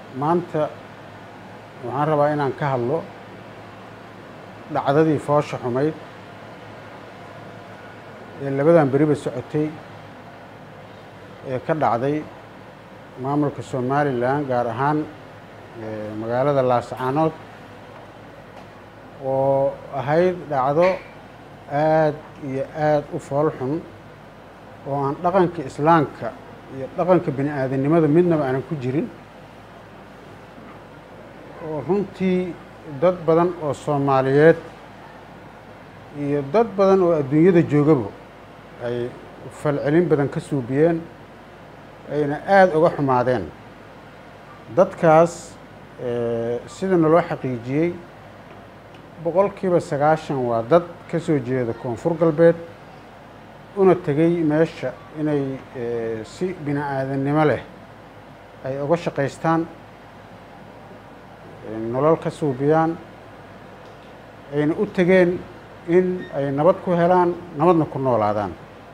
maanta waxaan rabaa inaan ka hadlo dhacdadii foosha xumayd ee labadan beriba socotay ee ka dhacday maamulka somalilan gaar ahaan magaalada laascaanood oo ahayd dhacdo aad iyo aad u fool xun oo aan dhaqanka islaamka iyo dhaqanka bini aadamnimada midnaba aanan ku jirin oo runtii dad badan oo soomaaliyeed iyo dad badan oo adduunyada joogaba ay falcelin badan ka suubiyeen ayna aada uga xumaadeen dadkaas sida naloo xaqiijiyey boqolkiiba sagaashan waa dad ka soo jeeda koonfur galbeed una tegey meesha inay si bini aadamnimo leh ay uga shaqaystaan nolol ka suubiyaan ayna u tegeen in ay nabad ku helaan nabadna ku noolaadaan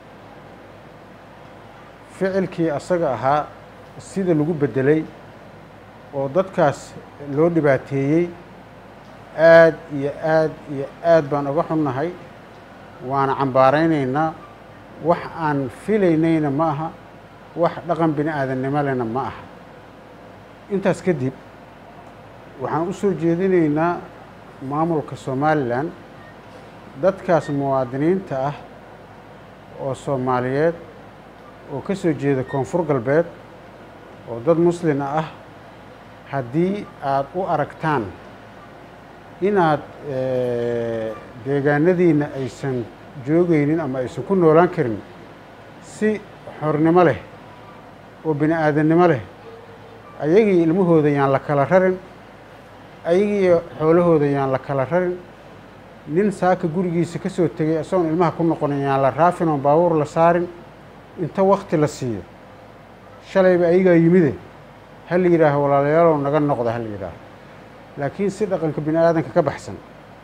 ficilkii asaga ahaa sida lagu beddelay oo dadkaas loo dhibaateeyey aad iyo aad iyo aad baan uga xunnahay waana cambaaraynaynaa wax aan filaynayna ma aha wax dhaqan bini aadamnimo lena ma aha intaas kadib waxaan u soo jeedinaynaa maamulka somalilan dadkaas muwaadiniinta ah oo soomaaliyeed oo ka soo jeeda koonfur galbeed oo dad muslima ah haddii aada u aragtaan inaad deegaanadiina aysan joogaynin ama aysan ku noolaan karin si xornimo leh oo bini aadamnimo leh ayagii ilmahooda yaan la kala rarin ayagiiyo xoolahooda yaan la kala rarin nin saaka gurigiisa ka soo tegay isagoon ilmaha ku noqonin yaan la raafin oon baabuur la saarin inta wakti la siiyo shalayba ayagaa yimide ha la yidhaaho walaalayaalow naga noqda ha la yidhaaho laakiin si dhaqanka bini aadanka ka baxsan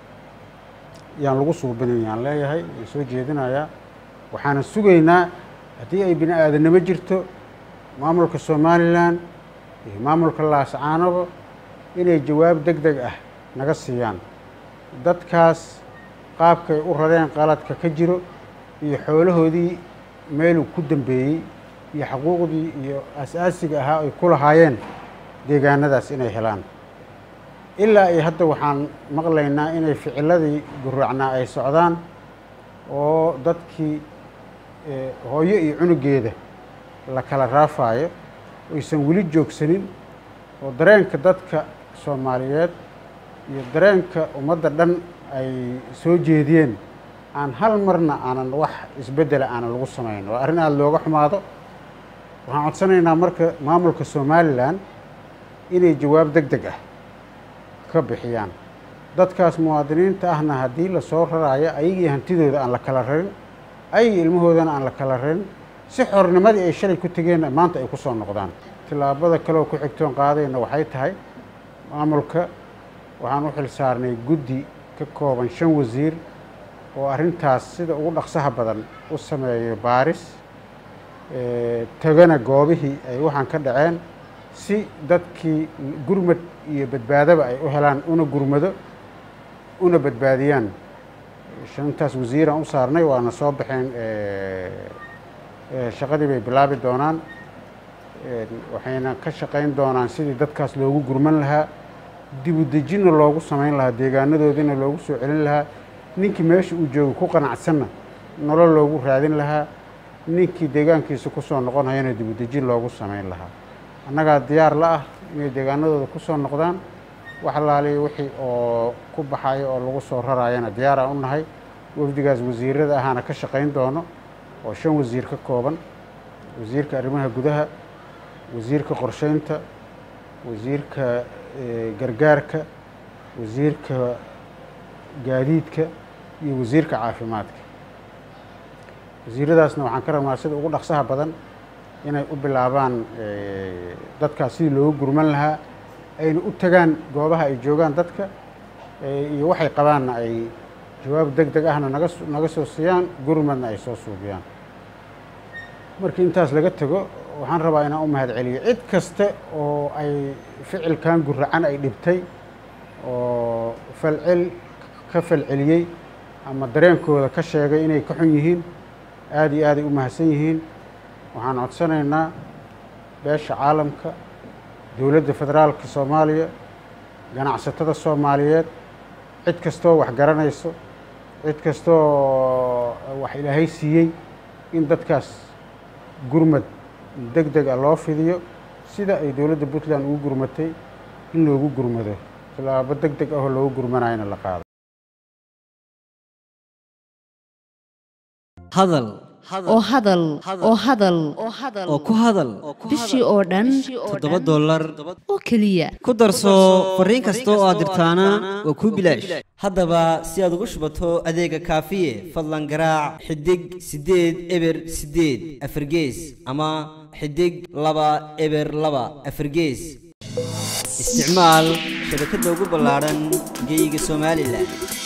yaan lagu suubinin yaan leeyahay yaan soo jeedinayaa waxaanan sugaynaa haddii ay bini aadamnimo jirto maamulka somalilan iyo maamulka laascaanoba inay jawaab deg deg ah naga siiyaan dadkaas qaabkay u rareen qaladka ka jiro iyo xoolahoodii meeluu ku dambeeyey iyo xaquuqdii iyo as-aasiga ahaa ay ku lahaayeen deegaanadaas inay helaan ilaa iyo hadda waxaan maqlaynaa inay ficiladii guraacnaa ay socdaan oo dadkii hooyo iyo cunugeeda la kala raafaayo aysan weli joogsanin oo dareenka dadka soomaaliyeed iyo dareenka ummadda dhan ay soo jeediyeen aan hal marna aanan wax isbeddela aanan lagu samayn waa arrin aada looga xumaado waxaan codsanaynaa marka maamulka somalilan inay jawaab deg deg ah ka bixiyaan dadkaas muwaadiniinta ahna haddii lasoo raraayo ayagii hantidooda aan la kala rarin ayagii ilmahoodana aan la kala rarin si xornimadii ay shalay ku tegeenna maanta ay ku soo noqdaan tillaabada kaleoo ku xigtoon qaadayna waxay tahay maamulka waxaan u xil saarnay guddi ka kooban shan wasiir oo arrintaas sida ugu dhaqsaha badan u sameeyo baaris tagana goobihii ay waxaan ka dhaceen si dadkii gurmad iyo badbaadaba ay u helaan una gurmado una badbaadiyaan shantaas wasiiraan u saarnay waana soo baxeen shaqadii bay bilaabi doonaan waxayna ka shaqayn doonaan sidii dadkaas loogu gurman lahaa dibu dejinna loogu samayn lahaa deegaanadoodina loogu soo celin lahaa ninkii meesha uu joogo ku qanacsanna nolol loogu raadin lahaa ninkii deegaankiisa ku soo noqonayana dibu dejin loogu samayn lahaa annagaa diyaar la ah inay deegaanadooda ku soo noqdaan wax laaliya wixii oo ku baxayo oo lagu soo raraayana diyaaraan u nahay wafdigaas wasiirada ahaana ka shaqayn doono oo shan wasiir ka kooban wasiirka arrimaha gudaha wasiirka qorsheynta wasiirka gargaarka wasiirka gaadiidka iyo wasiirka caafimaadka wasiiradaasna waxaan ka rabnaa sida ugu dhaqsaha badan inay u bilaabaan dadkaas sidii loogu gurman lahaa ayna u tagaan goobaha ay joogaan dadka iyo waxay qabaanna ay jawaab deg deg ahna naga naga soo siiyaan gurmadna ay soo suubiyaan markii intaas laga tego waxaan rabaa inaan u mahad celiyo cid kaste oo ay ficilkan guracan ay dhibtay oo falcel ka falceliyey ama dareenkooda ka sheegay inay ka xun yihiin aada iyo aaday u mahadsan yihiin waxaan codsanaynaa beesha caalamka dowladda federaalka soomaaliya ganacsatada soomaaliyeed cid kastoo wax garanayso cid kastoo wax ilaahay siiyey in dadkaas gurmad deg deg a loo fidiyo sida ay dowladda puntland ugu gurmatay in loogu gurmado tilaabo deg deg ahoo loogu gurmanayana la qaado hadal oo hadal oo hadal oo ku hadal bishii oo dhan toddoba dollar oo keliya ku darso fariin kasta oo aad dirtaana waa kuu bilaash haddaba si aad ugu shubato adeega kaafiye fadlan garaac xidig siddeed eber siddeed afargees ama xidig laba eber laba afargees isticmaal shabakadda ugu ballaadhan geyga somalilan